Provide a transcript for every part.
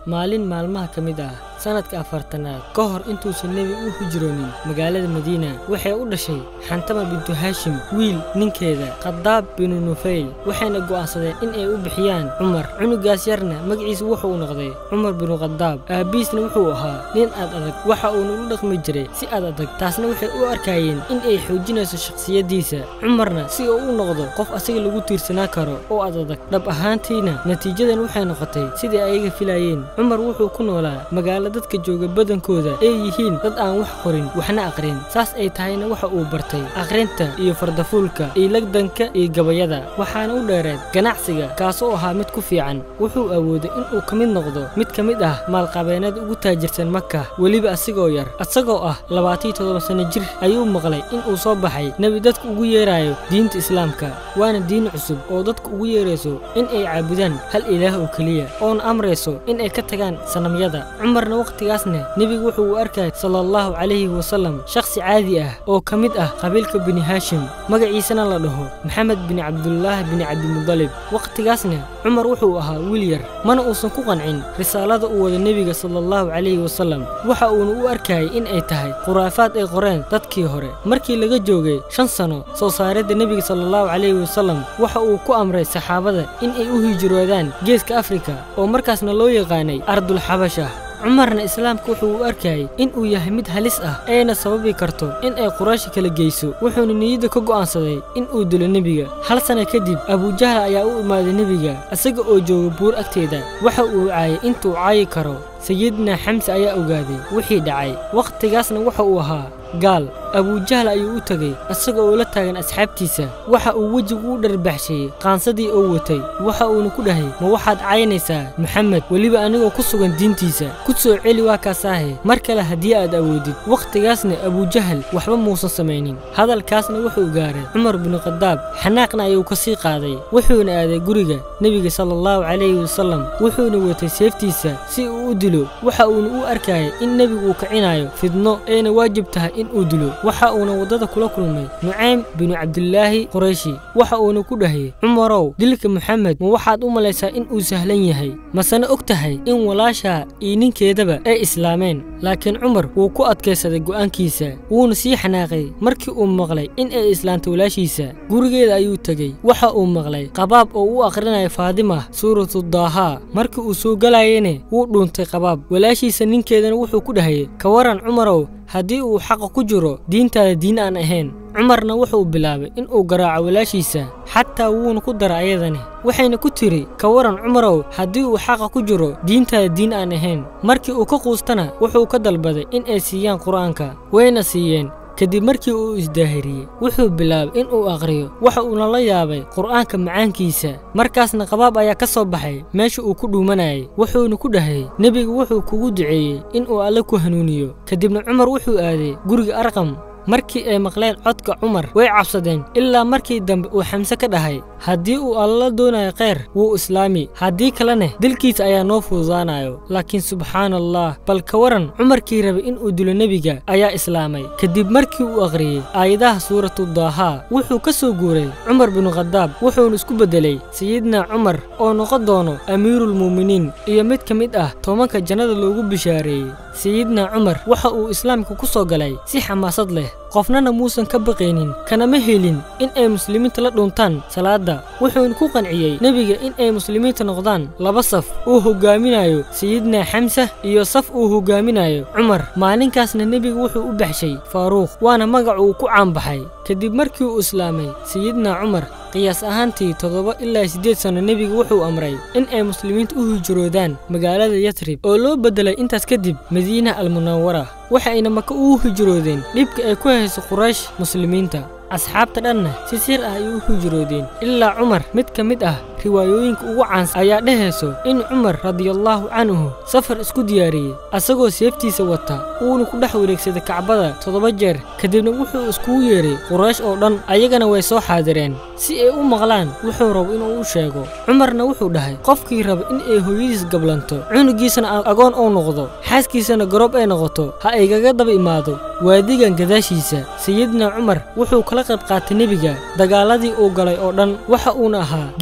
maalin maalmaha ka mid ah sanadka afartanaad ka hor intuusan nebi u hijroonin magaalada madiina waxay u dhashay xantama bintu haashim wiil ninkeeda khadaab binu nufayl waxayna go'aansadeen in ay u bixiyaan cumar cunugaas yarna magaciisa wuxuu noqday cumar binu khadaab aabbiisna wuxuu ahaa nin aad adag waxa uuna u dhaqmi jiray si aad adag taasna waxay u arkayeen in ay xoojinayso shakhsiyaddiisa cumarna si uu u noqdo qof asaga lagu tiirsanaa karo oo aad adag dhab ahaantiina natiijadan waxay noqotay sidai ayaga filayeen cumar wuxuu ku noolaa magaalo dadka jooga badankooda ay yihiin dad aan wax qorin waxna aqrin saas ay tahayna waxa uu bartay aqrinta iyo fardafuulka iyo lagdanka iyo gabayada waxaana u dheereed ganacsiga kaasoo ahaa mid ku fiican wuxuu awooday inuu ka mid noqdo mid ka mid ah maalqabeennada ugu taajirsan maka weliba asigoo yar asagoo ah labaatiyo toddoba sanno jir ayuu maqlay inuu soo baxay nebi dadka ugu yeerayo diinta islaamka waana diin cusub oo dadka ugu yeerayso in ay caabudaan hal ilaah oo keliya oona amrayso in ay ka tagaan sanamyada cumarna wakhtigaasna nebigu wuxuu u arkay sala allahu calayhi wasallam shakhsi caadi ah oo ka mid ah qabiilka bini haashim magaciisana la dhaho maxamed bin cabdullaah bin cabdimudalib wakhtigaasna cumar wuxuu ahaa wiil yar mana uusan ku qancin risaalada uu wada nebiga sala allahu calayhi wasallam waxa uuna u arkayay in ay tahay khuraafaad ay qoreen dadkii hore markii laga joogay shan sano soo saaridda nebiga sala allahu calayhi wasallam waxa uu ku amray saxaabada in ay u hijroodaan geeska afrika oo markaasna loo yaqaanay ardulxabasha cumarna islaamka wuxuu u arkayay in uu yahay mid halis ah ayna sababi karto in ay qurayshi kala geyso wuxuuna niyadda ka go'aansaday in uu dilo nebiga hal sana kadib abujahal ayaa u imaaday nebiga isaga oo jooga buur agteeda waxa uu caayay intuu caayi karo sayidna xamse ayaa ogaaday wixii dhacay wakhtigaasna waxa uu ahaa gaal abujahal ayuu u tegey isaga oo la taagan asxaabtiisa waxa uu wejigu u dharbaxsheeyey qaansadii oo watay waxa uuna ku dhahay ma waxaad caynaysaa maxamed weliba anigoo ku sugan diintiisa ku soo celi waa kaasaahe mar kale haddii aad awoodid wakhtigaasna abujahal waxba muusan samaynin hadalkaasna wuxuu gaaray cumar binu khadaab xanaaqna ayuu ka sii qaaday wuxuuna aaday guriga nebiga sala allahu calayhi wasallam wuxuuna watay seeftiisa si uu u dilo waxa uuna u arkayay in nebigu uu kicinayo fidno ayna waajib tahay in uu dilo waxa uuna waddada kula kulmay nucaym binu cabdilaahi qurayshi waxa uuna ku dhahay cumarow dilka moxamed ma waxaad u malaysaa in uu sahlan yahay masena og tahay in walaashaa iyo ninkeedaba ay islaameen laakiin cumar wuu ku adkaysaday go'aankiisa wuuna sii xanaaqay markii uu maqlay in ay islaamtay walaashiisa gurigeeda ayuu tegey waxa uu maqlay qabaab oo u akhrinayo faadima suuratudaahaa markii uu soo galayana wuu dhuuntay qabaab walaashiisa ninkeedana wuxuu ku dhahayay ka waran cumarow haddii uu xaqa ku jiro diintaada diin aan ahayn cumarna wuxuu bilaabay in uu garaaco walaashiisa xataa wuuna ku dara ayadani waxayna ku tiri ka waran cumarow haddii uu xaqa ku jiro diintaada diin aan ahayn markii uu ka quustana wuxuu ka dalbaday in ay siiyaan qur-aanka wayna siiyeen kadib markii uu isdaahiriyey wuxuu bilaabay in uu aqhriyo waxa uuna la yaabay qur'aanka macaankiisa markaasna qabaab ayaa ka soo baxay meesha uu ku dhuumanayay wuxuuna ku dhahay nebigu wuxuu kugu duceeyey in uu alle ku hanuuniyo kadibna cumar wuxuu aaday guriga arqam markii ay maqleen codka cumar way cabsadeen ilaa markii dambe uu xamse ka dhahay haddii uu alla doonayo kheyr wuu islaami haddii kalena dilkiisa ayaa noo fududaanayo laakiin subxaana allah bal ka waran cumarkii rabay in uu dilo nebiga ayaa islaamay kadib markii uu akhriyey aayadaha suuratu daahaa wuxuu ka soo guuray cumar binu khadaab wuxuuna isku beddelay sayidna cumar oo noqon doono amiiruulmu'miniin iyo mid ka mid ah tobanka jannada loogu bishaareeyey sayidna cumar waxa uu islaamka ku soo galay si xamaasad leh qofnana muusan ka baqaynin kanama helin in ay muslimiinta la dhuuntaan salaadda wuxuuna ku qanciyey nebiga in ay muslimiinta noqdaan laba saf uu hogaaminayo sayidna xamsa iyo saf uu hogaaminayo cumar maalinkaasna nebiga wuxuu u baxshay faaruuq waana magac uu ku caanbaxay kadib markii uu islaamay sayidna cumar qiyaas ahaantii toddoba ilaa siddeed sanno nebiga wuxuu amray in ay muslimiinta u hijroodaan magaalada yatrib oo loo beddelay intaas kadib madiina almunawara waxayna maka ugu hijroodeen dhibka ay ku hayso quraysh muslimiinta asxaabta dhanna si sir ah ay u hijroodeen ilaa cumar mid ka mid ah riwaayooyinka ugu caansan ayaa dhehayso in cumar radiallaahu canhu safar isku diyaariyey asagoo seeftiisa wata uuna ku dhex wareegsaday kacbada toddoba jeer kadibna wuxuu iskugu yeedhay quraysh oo dhan ayagana way soo xaadireen si ay u maqlaan wuxuu rabo inuu u sheego cumarna wuxuu dhahay qofkii raba in ay hooyadiis gablanto cunugiisana agoon uu noqdo xaaskiisana garoob ay noqoto ha aygaga daba imaado waadigan gadaashiisa sayidna cumar wuxuu kala qayb qaatay nebiga dagaaladii uu galay oo dhan waxa uuna ahaa geesigii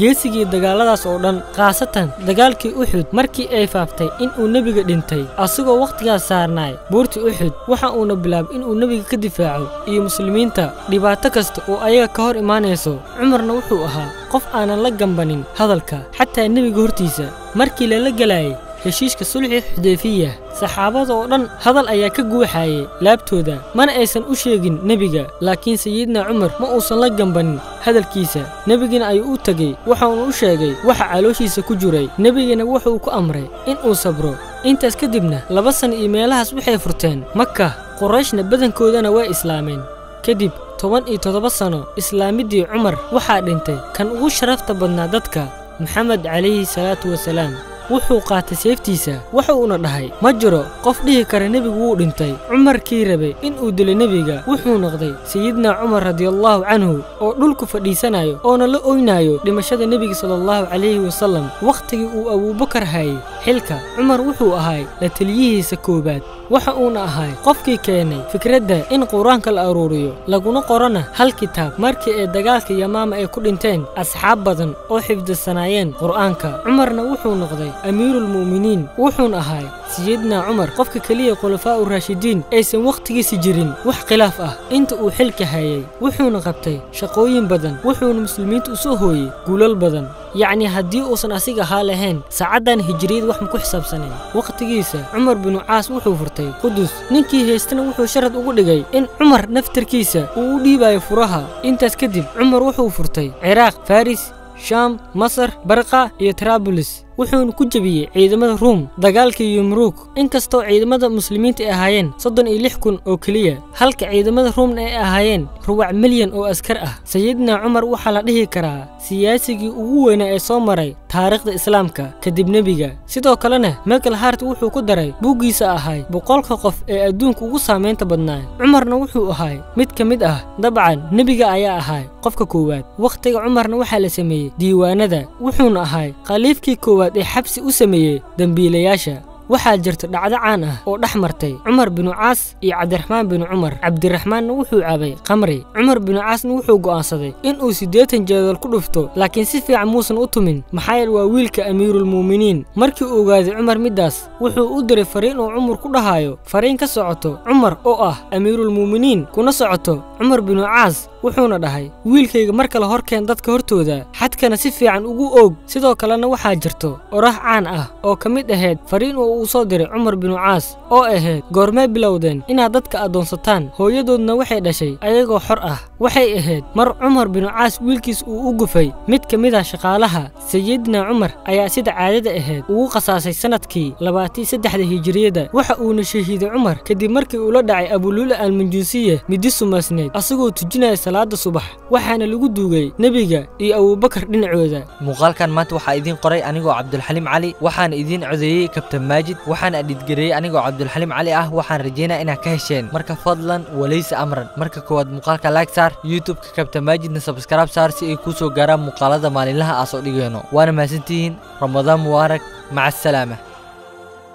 iyo dagaaladaas oo dhan khaasatan dagaalkii uxud markii ay faaftay in uu nebiga dhintay asagoo wakhtigaas saarnaay buurtii uxud waxa uuna bilaabay inuu nebiga ka difaaco iyo muslimiinta dhibaato kasta oo ayaga ka hor imaanayso cumarna wuxuu ahaa qof aanan la gambanin hadalka xataa nebiga hortiisa markii lala gelayay heshiiska sulxi xudeyfiya saxaabada oo dhan hadal ayaa ka guuxaayay laabtooda mana aysan u sheegin nebiga laakiin sayidna cumar ma uusan la gambanin hadalkiisa nebigana ayuu u tegey waxauna u sheegay waxa calooshiisa ku jiray nebigana wuxuu ku amray in uu sabro intaas kadibna laba sana iyo meelahaas waxay furteen maka qorayshna badankoodana way islaameen kadib toban iyo toddoba sano islaamiddii cumar waxaa dhintay kan ugu sharafta badnaa dadka maxamed calayhi salaatu wasalaam wuxuu qaatay seeftiisa waxa uuna dhahay ma jiro qof dhihi kara nebigu wuu dhintay cumarkii rabay in uu dilo nebiga wuxuu noqday sayidna cumar radiallahu canhu oo dhulku fadhiisanayo oona la oynaayo dhimashada nebiga salaallahu calayhi wasallam wakhtigii uu abuubakar hayay xilka cumar wuxuu ahay la teliyihiisa koowaad waxa uuna ahay qofkii keenay fikradda in qur-aanka la aruuriyo laguna qorana hal kitaab markii ay dagaalka yamaama ay ku dhinteen asxaab badan oo xifdisanaayeen qur'aanka cumarna wuxuu noqday amiiruulmu'miniin wuxuuna ahay sayidna cumar qofka keliya khulafaa'u raashidiin aysan wakhtigiisi jirin wax khilaaf ah inta uu xilka hayay wuxuuna qabtay shaqooyin badan wuxuuna muslimiinta u soo hooyey guulal badan yacni haddii uusan asiga ahaa lahayn saacaddan hijiriyad wax ma ku xisaabsanayn wakhtigiisa cumar binu caas wuxuu furtay qudus ninkii haystana wuxuu sharad ugu dhigay in cumar naftarkiisa uu u dhiibayo furaha intaas kadib cumar wuxuu furtay ciraaq faris shaam masar barqa iyo tarabulis wuxuuna ku jebiyey ciidamada ruum dagaalkii yumruug inkastoo ciidamada muslimiinta ay ahaayeen soddon iyo lix kun oo keliya halka ciidamada ruumna ay ahaayeen rubac milyan oo askar ah sayidna cumar waxaa la dhihi karaa siyaasigii ugu weynaa ee soo maray taariikhda islaamka kadib nebiga sidoo kalena michael hart wuxuu ku daray buuggiisa ahay boqolka qof ee adduunka ugu saamaynta badnaa cumarna wuxuu ahay mid ka mid ah dabcan nebiga ayaa ahay qofka koowaad wakhtiga cumarna waxaa la sameeyey diiwaanada wuxuuna ahay khaliifkii koowaad ee xabsi u sameeyey dembiilayaasha waxaa jirta dhacdo caan ah oo dhex martay cumar binu caas iyo cabdiraxmaan binu cumar cabdiraxmaanna wuxuu cabay khamri cumar binu caasna wuxuu go'aansaday in uu siddeetan jeedal ku dhufto laakiin si fiican muusan u tumin maxaa yeele waa wiilka amiiruulmu'miniin markii uu ogaaday cumar middaas wuxuu u diray fariin uu cumar ku dhahayo fariin ka socoto cumar oo ah amiiruulmu'miniin kuna socoto cumar binu caas wuxuuna dhahay wiilkayga mar kale horkeen dadka hortooda xadkana si fiican ugu oog sidoo kalena waxaa jirto oraah caan ah oo ka mid ahayd fariin oo uu soo diray cumar binu caas oo ahayd goormee bilowdeen inaad dadka addoonsataan hooyadoodna waxay dhashay ayagoo xor ah waxay ahayd mar cumar binu caas wiilkiis uu u gufay mid ka mid ah shaqaalaha sayidna cumar ayaa sida caadada ahayd ugu qasaasay sannadkii labaatan saddexda hijiriyada waxa uuna shahiiday cumar kadib markii uu la dhacay abuluula almanjuusiya midi sumaasneed asagoo tujinaya salaada subax waxaana lagu duugay nebiga iyo abuubakar dhinacooda muuqaalkan maanta waxaa idiin qoray anigoo cabdulxaliim cali waxaana idiin codeeyey kabtan maajid waxaana adhidgareeyey anigoo cabdulxaliim cali ah waxaan rajeynaa inaad ka hesheen marka fadlan walaysa amran marka koowaad muuqaalka like saar youtube-ka kabtan maajidna sabskraib saar si ay kuu soo gaaraan muuqaalada maalinlaha aa soo dhigayno waana mahadsantihiin ramadaan mubaarak maca asalaama